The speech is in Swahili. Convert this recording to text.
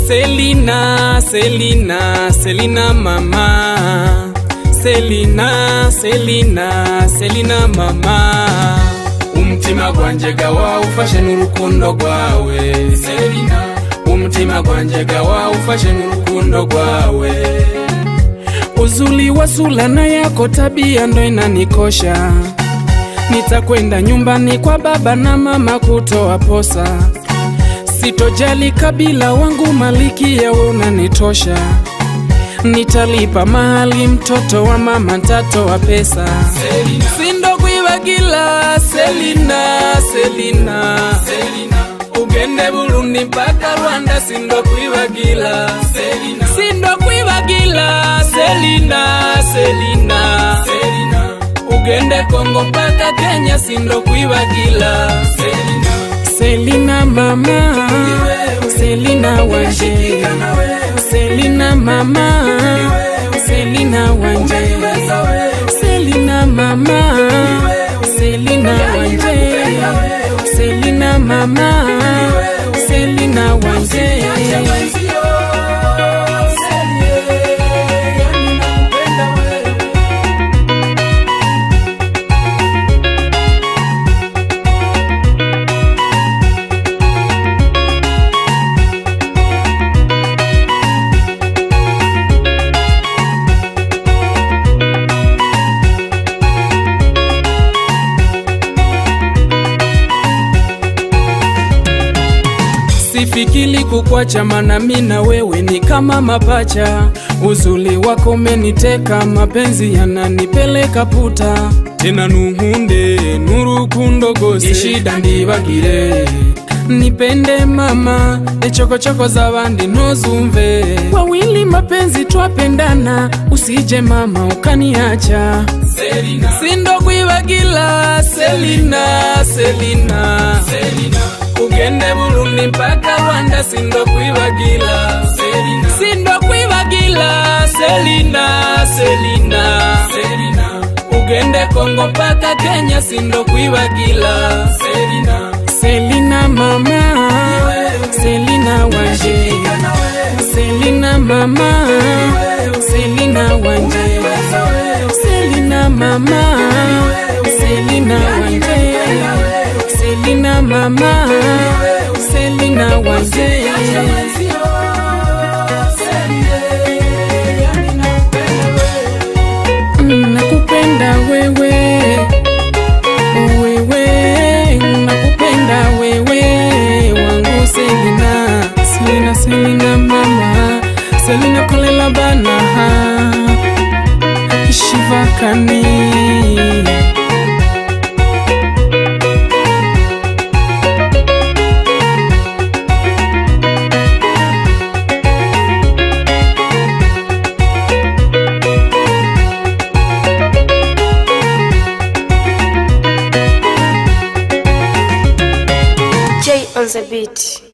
Selina, Selina, Selina mama. Selina, Selina, Selina mama. Umutima gwanje gawa ufashe n'urukundo rwawe. Selina, umutima gwanje gawa ufashe n'urukundo rwawe. Uzuli wa sulana yako tabia ndo inanikosha. Nitakwenda nyumbani kwa baba na mama kutoa posa. Sitojali kabila wangu maliki yawe unanitosha. Nitalipa mahali mtoto wa mama ntatoa pesa. Sindo kwibagila Selina, Selina, ugende Burundi mpaka Rwanda sindo kwibagila sindo kwibagila Selina, Selina, ugende Kongo mpaka Kenya sindo kwibagila Selina mama, Selina wanje, Selina mama, Selina wanje, Selina mama, Selina wanje, Selina mama, Selina wanje. Sifikili kukwacha, mana mi na wewe ni kama mapacha. Uzuli wako umeniteka, mapenzi yananipeleka puta. Tena nuhunde nurukundo gose ishida ndibagire nipende mama echokochoko za bandi ntuzumve wawili mapenzi twapendana usije mama ukaniacha sindo kwibagila Selina, Selina, ugende Burundi mpaka Rwanda sindo kwibagila sindo kwibagila Selina, Selina, ugende Kongo mpaka Kenya sindo kwibagila Selina mama, Selina wanje, Selina mama, Selina wanje, Selina mama, Selina wanje, Selina mama, Selina wanje. Mm, Nakupenda wewe wewe nakupenda wewe wangu Selina Selina Selina mama Selina kolela bana Shivakani J on the beat.